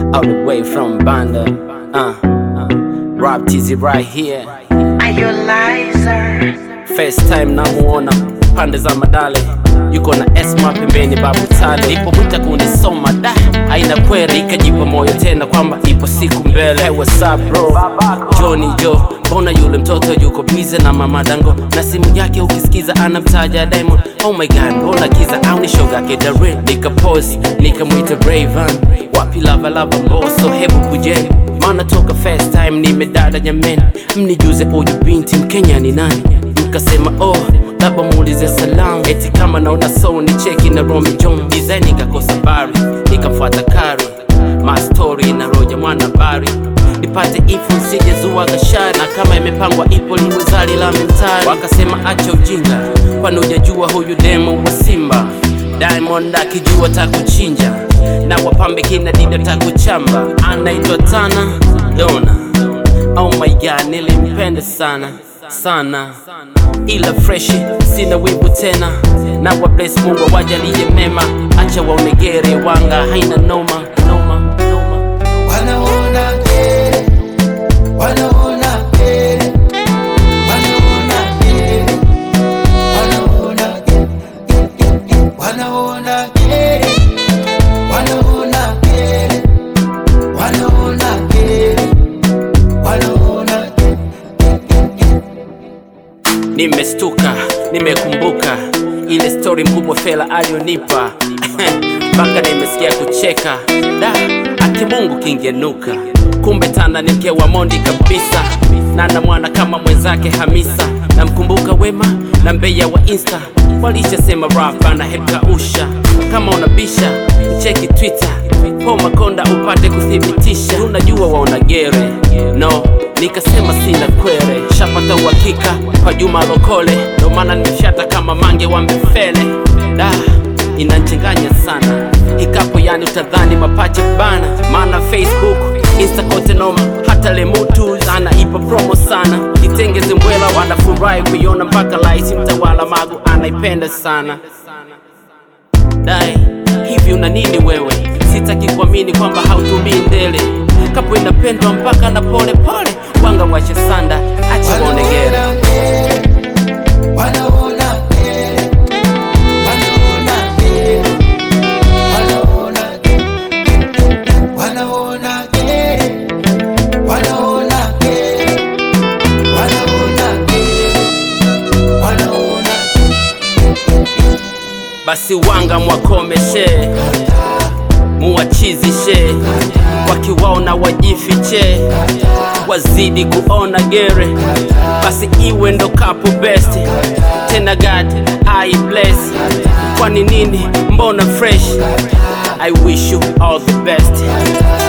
all the way from Banda. Uh, uh, Rob TZ right here. Are you liar? First time namuona pande za Madale, yuko na Esma pembeni, babu Tale ipo mwita kunisoma da aina kweli, ikajipa moyo tena kwamba ipo siku mbele. Hey, what's up bro? Johnny Jo, mbona yule mtoto yuko bize na mama Dango na simu yake ukisikiza anamtaja Diamond. Oh my god, mbona kiza au ni shoga yake Darren? Nikapose nikamwita Rayvan, wapi lava lava mboso, hebu kujeni maana toka first time nimedada jameni, mnijuze huyu binti Mkenya ni nani? Mkasema oh, labda muulize salamu, eti kama naona so ni cheki na Romy John design, nikakosa bari, nikamfuata Kari mastori na Roja mwana bari nipate info nsije zua gashari, na kama imepangwa ipo liwezali la mentari. Wakasema acha ujinga, kwani hujajua huyu demo wa Simba Diamond akijua takuchinja na wapambe kina dida takuchamba, anaitwa Tana Dona. Oh my god, nilimpenda sana sana, ila freshi, sina wivu tena, na wa bless Mungu awajalie mema, acha waonegere wanga, haina noma noma noma. Wanaona kere, wanaona kere, wanaona kere, wanaona kere, wanaona kere, wanaona kere, wanaona kere, wanaona kere. Nimestuka, nimekumbuka ile story mkubwa Fela alionipa mpaka nimesikia kucheka da, ati Mungu kingenuka. Kumbe Tanda ni mke wa Mondi kabisa, na na mwana kama mwenzake Hamisa. Namkumbuka Wema na Mbeya wa Insta walishasema rap na hekausha. Kama unabisha cheki Twitter po Makonda upate kuthibitisha, unajua waona gere no nikasema sina kwere, shapata uhakika kwa Juma Lokole, ndo maana nimeshata kama mange wa Mbefele. Da, inanchanganya sana ikapo, yani utadhani mapache bana, maana Facebook Insta kote noma, hata Lemutu anaipa promo sana, itengeze mbwela wanafurahi kuiona mpaka laisi mtawala Magu anaipenda sana dai hivi una nini wewe? Sitaki kuamini kwamba hautumii ndele, kapo inapendwa mpaka na pole pole, wanga wache sanda, acha waonegere. Wanaona kere, wanaona kere, wanaona kere, wanaona kere, wanaona kere, wanaona kere, wanaona Basi wanga mwakomeshe, muwachizishe, wakiwaona wajifiche, wazidi kuona gere, basi iwe ndo kapu best tena, God I bless. Kwani nini? Mbona fresh? I wish you all the best.